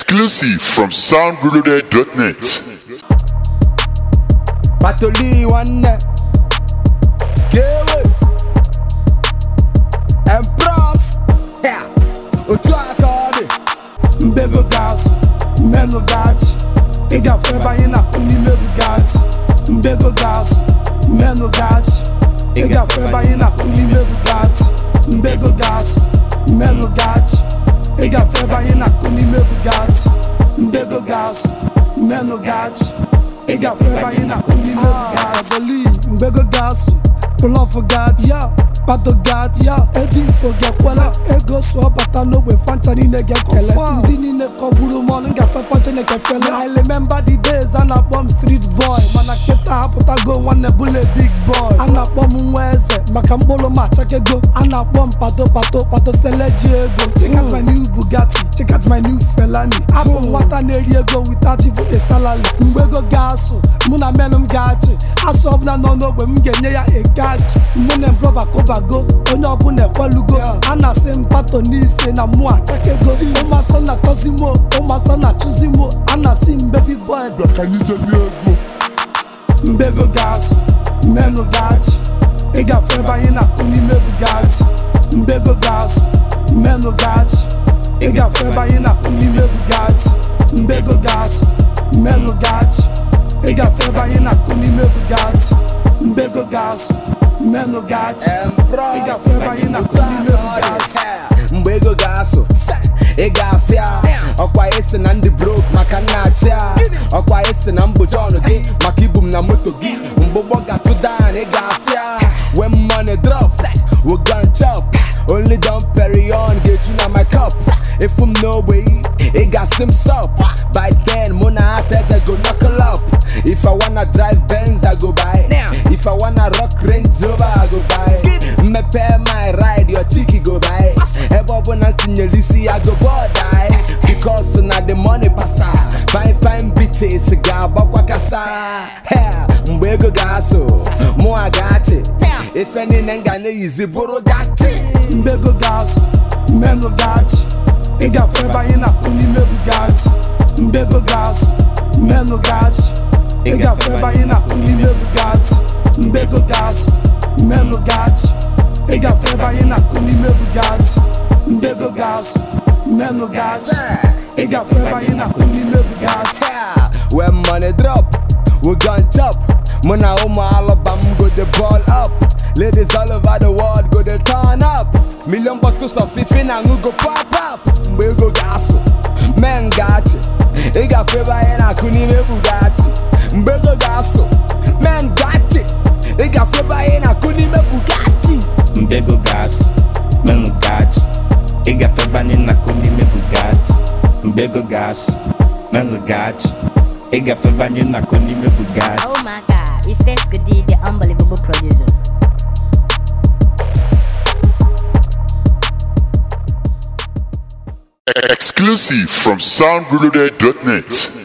Exclusive from soundreloaded.net. Patoli nwanne Gewe And prof yeah. Otu aka ọ dị Mbego gas Menu gat Ị gafe ebe anyị na-akụ n'ime bugat Mbego gas Menu gat Ị gafe ebe anyị na-akụ n'ime bugat Mbego gas Menu gat Ị gafe ebe anyị na-akụ n'ime bugat Mbego gas Menu gat Ị gafe ebe anyị na-akụ n'ime bugat Mbego gas Pull off a gat yeah. Pato gat yeah. Edi ifo gekwela Ego so bata n'ogbe fanta niile gekele Ndị niile kọgburu m ọnụ ngasa fancha na-ekefele I remember the days a na-akpọ m street boy Mana kịta apụtago nwanne bụle big boy A na-akpọ m nwa eze maka mkpụrụ m achakego A na-akpọ m pato pato pato seleji ego Check out my new Bugatti, check out my new Felani Abụ m nwata na-eri ego without even a salary Mgbe ego ga-asụ, mụ na menụ m ga-achị Asụ ọbụla nọ n'ogbe m ga-enye ya egagi Mụ na mbrọba kụbago, onye ọbụla ekwelugo A na-asị m pato n'ise na mụ achakego Ụmasọ na-atọzi mo, ụmasọ na-achụzi mo A na-asị m baby boy bịa ka anyị jebe ego Mbego gas, menu gat Ị gafe ebe anyị na-akụ n'ime bugat Mbego gas, menu gat Ị gafe ebe anyị na-akụ n'ime bugat Mbego gas, menu gat Ị gafe ebe anyị na-akụ n'ime bugat Mbego gas, menu gat Ị gafe ebe anyị na-akụ n'ime bugat mgbe ego ga-asụ ị ga-afịa ọkwa esi na ndị brok maka nna achị a ọkwa esi na mgbochi ọnụ gị maka ibu m na moto gị mgbe ụgbọ ga-atụ down ị ga-afịa when money drop we gon chop only don perry on ga-eju na my cup ifu m n'ogbe ị ga-asị m sup by then mụ na ata eze go knuckle up if i wanna drive benz i go buy if i wanna rock range rover i go buy mmepe my ride your chiki go buy ebe ọbụla tinyere isi ya go bọdai because na the money pasa fine fine bitches ga-agbakwa kasa Hell, mgbe ego ga-asụ mụa ga-achị ife niile m ga na-eyizi bụrụ dati Mbego gas, menu gat Ị gafe ebe anyị na-akụ n'ime bugat Mbego gas, menu gat Ị gafe ebe anyị na-akụ n'ime bugat Mbego gas, menu gat Ị gafe ebe anyị na-akụ n'ime bugat Mbego gas, menu gat Ị gafe ebe anyị na-akụ n'ime bugat when money drop we gon chop mụ na ụmụ alụba m go the ball up ladies all over the world go the turn up million bottles of ife na aṅụ go pop up mgbe ego ga-asụ men ga-achị ị gafe ebe anyị na-akụ n'ime bugatti mgbe ego ga-asụ men ga-achị ị gafe ebe anyị na-akụ n'ime bugatti Mbego gas, menu gat Ị gafe ebe anyị na-akụ n'ime Bugatti Mbego gas, menu gat Ị gafe ebe anyị na-akụ n'ime Bugatti Oh my god, it's Tescody, the unbelievable producer. Exclusive from soundreloaded.net.